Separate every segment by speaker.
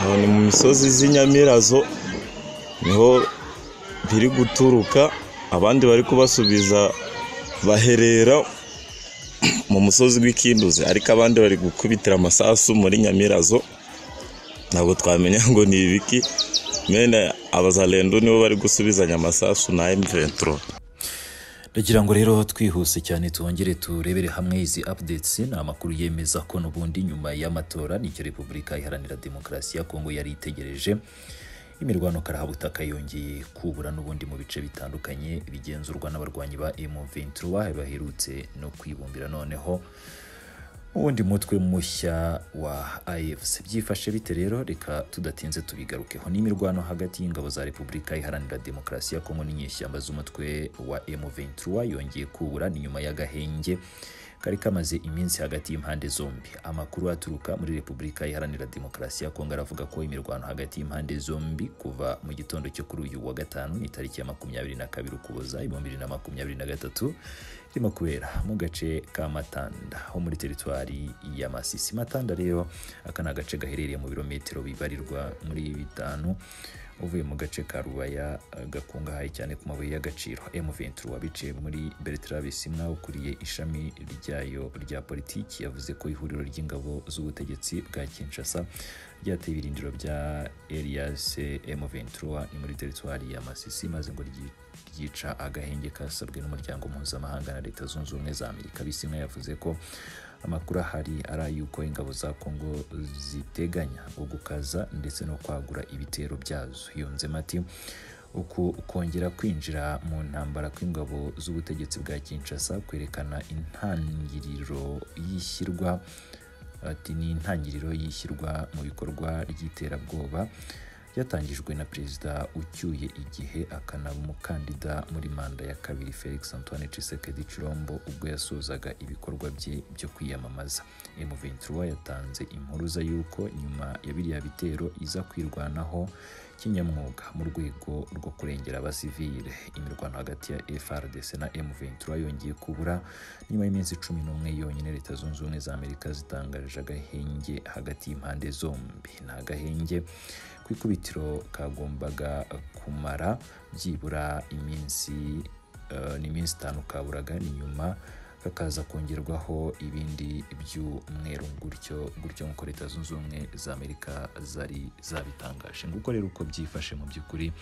Speaker 1: Aho ni mu misozi z'inyamirazo niho biri guturuka abandi bari kubasubiza baherera mu musozi w'ikinduzi ariko abandi bari gukubitira amasasu muri nyamirazo ntabwo twamenya ngo ni ibiki mene abazalendo nibo bari gusubizanya amasasu na M23
Speaker 2: Ndagira ngo rero twihuse cyane twongere turebere hamwe izi updates ni amakuru yemeza ko n'ubundi nyuma y'amatora nicyo Repubulika Iharanira Demokarasi ya Kongo yari itegereje imirwano karahabutaka yongeye kubura n'ubundi mu bice bitandukanye bigenzurwa n'abarwanyi ba M23 baherutse no kwibumbira noneho uwundi mutwe mushya wa AFC byifashe bite rero reka tudatinze tubigarukeho n'imirwano hagati y'ingabo za Repubulika Iharanira Demokarasi ya Kongo n'inyeshyamba z'umutwe wa M23 yongeye kubura ni nyuma y'agahenge kari kamaze iminsi hagati y'impande zombi amakuru aturuka muri Repubulika Iharanira Demokarasi ya Kongo aravuga ko imirwano hagati y'impande zombi kuva mu gitondo cyo kuri uyu wa gatanu ni tariki ya makumyabiri na kabiri ukuboza ibihumbi bibiri na makumyabiri na gatatu irimo kubera mu gace ka Matanda ho muri teritwari ya Masisi Matanda rero aka ni agace gaherereye mu birometero bibarirwa muri bitanu uvuye mu gace ka Rubaya eh, gakungahaye cyane ku mabuye y'agaciro M23 wabiciye muri Bertrand Bisimwa ukuriye ishami ryayo rya politiki yavuze ko ihuriro ry'ingabo z'ubutegetsi bwa Kinshasa ryateye ibirindiro bya Elias M23 ni muri teritwari ya Masisi maze ngo ryi- ryica agahenge kasabwe n'umuryango mpuzamahanga na leta zunze ubumwe za Amerika Bisimwa yavuze ko amakuru ahari ari ay'uko ingabo za Kongo ziteganya gukaza ndetse no kwagura ibitero byazo yunzemo ati uku kongera kwinjira mu ntambara kw'ingabo z'ubutegetsi bwa Kinshasa kwerekana intangiriro y'ishyirwa ati ni intangiriro y'ishyirwa mu bikorwa ry'iterabwoba ryatangijwe na perezida ucyuye igihe akanaba umukandida muri manda ya kabiri felix antoine Tshisekedi Chilombo ubwo yasozaga ibikorwa bye byo kwiyamamaza M23 yatanze impuruza y'uko nyuma ya biriya bitero iza kwirwanaho kinyamwuga mu rwego rwo kurengera abasivile imirwano hagati ya FRDC na M23 yongeye kubura nyuma y'iminsi cumi n'umwe yonyine leta zunze ubumwe za amerika zitangaje agahenge hagati y'impande zombi ni agahenge ku ikubitiro kagombaga kumara byibura iminsi eh, ni iminsi itanu kaburaga ni nyuma kakaza kongerwaho ibindi by'umweru gutyo gutyo nk'uko leta zunze ubumwe za amerika zari zabitangaje nguko rero uko byifashe mu by'ukuri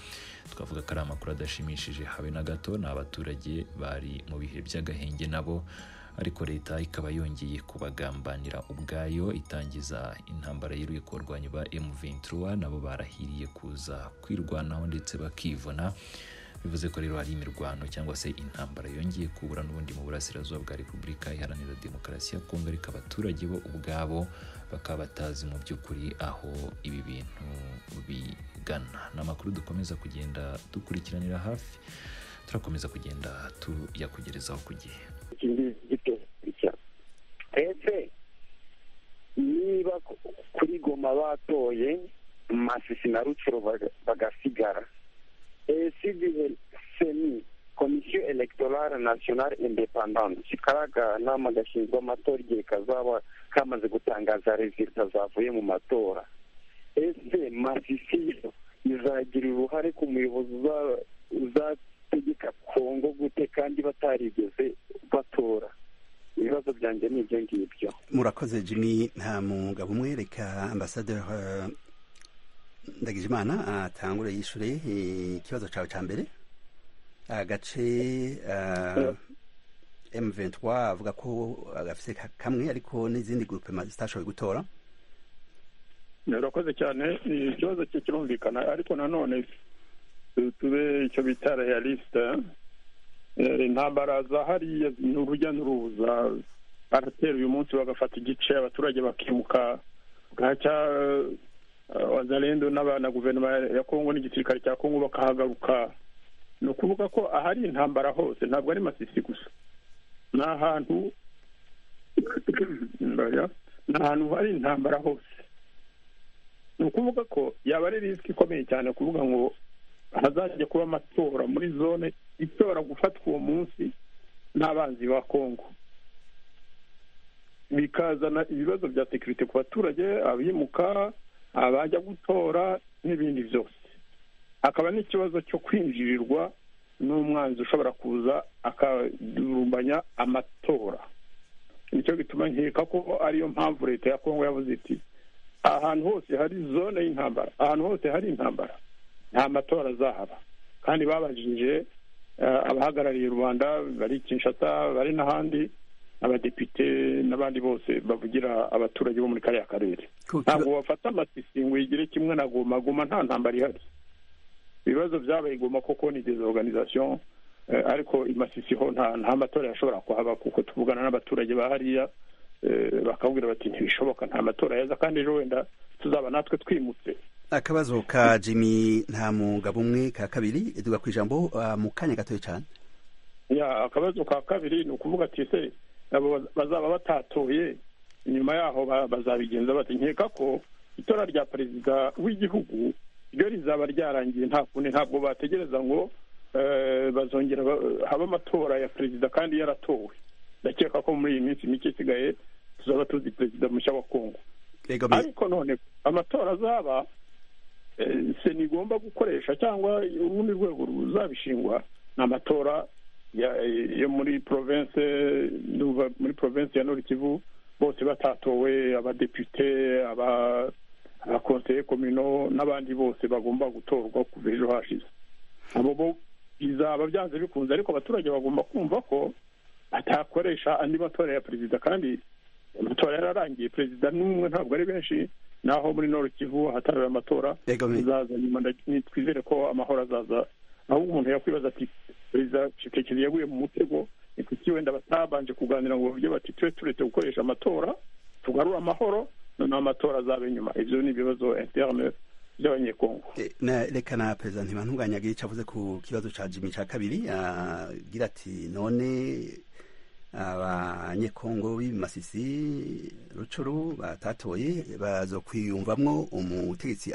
Speaker 2: twavuga ko ari amakuru adashimishije habe na gato ni abaturage bari mu bihe by'agahenge nabo ariko leta ikaba yongeye kubagambanira ubwayo itangiza intambara yeruye ku barwanyi ba M23 nabo barahiriye kuza kwirwanaho ndetse bakivuna bivuze ko rero hari imirwano cyangwa se intambara yongeye kubura n'ubundi mu burasirazuba bwa repubulika iharanira demokarasi ya kongo ariko abaturage bo ubwabo bakaba batazi mu by'ukuri aho ibi bintu bigana ni amakuru dukomeza kugenda dukurikiranira hafi turakomeza kugenda tuyakugerezaho ku gihe
Speaker 3: ikindi gito gishya ese niba ku- kuri goma batoye masisi na rucuro baga- bagasigara ese igihe seni komisiyo elegitoral national independant kariya kanama gashinzwe amatora igihe kazaba kamaze gutangaza rezilita zavuye mu matora ese masisi yo izagira uruhare ku muyobozi uza- uzategeka kongo gute kandi batarigeze batora ibibazo byanjye ni ibyo ngibyo
Speaker 4: murakoze jimmy nta mugabo umwe reka ambasaderi eh, ndagijimana atangure yishure eh, ikibazo cawe ca mbere agace eh, m23 avuga ko agafise ka- kamwe ariko n'izindi groupema zitashoboye gutora
Speaker 5: urakoze cyane Eh, ikibazo cye kirumvikana ariko nanone tu- tube icyo bita realisite intambara zahariya ni urujya n'uruza baratera uyu munsi bagafata igice abaturage bakimuka bwacya eh, wazalendo n'aba- na guverinoma ya kongo n'igisirikare cya kongo bakahagaruka ni ukuvuga ko ahari intambara hose ntabwo ari masisi gusa ni ahantu ni ahantu hari intambara hose ni ukuvuga ko yaba ari risiki ikomeye cyane kuvuga ngo hazajya kuba amatora muri zone itora gufatwa uwo munsi n'abanzi ba kongo bikazana ibibazo bya sekirite ku baturage abimuka abajya gutora n'ibindi byose hakaba n'ikibazo cyo kwinjirirwa n'umwanzi ushobora kuza akadurumbanya amatora nicyo bituma nkeka ko ariyo mpamvu leta ya kongo yavuze iti ahantu hose hari zone y'intambara ahantu hose hari intambara nta matora azahaba kandi babajije abahagarariye u rwanda bari kinshasa bari n'ahandi abadepite n'abandi bose bavugira abaturage bo muri kariya karere ntabwo bafata amasisi ngo yigire kimwe na goma goma nta ntambara ihari ibibazo byabaye igoma koko ni dezoruganizasiyo ariko imasisi ho nta matora yashobora kuhaba kuko tuvugana n'abaturage ba hariya bakabwira bati ntibishoboka nta matora yaza kandi ejo wenda tuzaba natwe twimutse
Speaker 4: akabazo ka jimmy nta mugabo umwe ka kabiri duga ku ijambo mu kanya gatoya cyane
Speaker 5: ya akabazo ka kabiri ni ukuvuga ati ese bazaba batatoye nyuma yaho bazabigenza bati nkeka ko itora rya perezida w'igihugu ryo rizaba ryarangiye nta kundi ntabwo bategereza ngo bazongera habe amatora ya perezida kandi yaratowe ndakeka ko muri iyi minsi mike isigaye tuzaba tuzi perezida mushya wa kongo ariko none amatora azaba sena igomba gukoresha cyangwa urundi rwego ruzabishingwa ni amatora yo muri porovense muri porovense ya norikivu bose batatowe abadepite abakonseye komino n'abandi bose bagomba gutorwa kuva ejo hashize abo bo bizaba byanze bikunze ariko abaturage bagomba kumva ko atakoresha andi matora ya perezida kandi amatora yararangiye perezida n'umwe ntabwo ari benshi naho muri noro kivu hataraye amatora azaza nyuma twizere ko amahoro azaza aho umuntu yakwibaza ati perezida shekekeri yaguye mu mutego ni kuki wenda batabanje kuganira ngo bavuge bati tube turetse gukoresha amatora tugarure amahoro noneho amatora azaba inyuma ibyo ni ibibazo interne by'abanyekongo
Speaker 4: reka na perezida ntibantunganyage icyo avuze ku kibazo cya jimmy cya kabiri agira ati none abanyekongo b'ibimasisi rucuru batatoye baza kwiyumvamo umutegetsi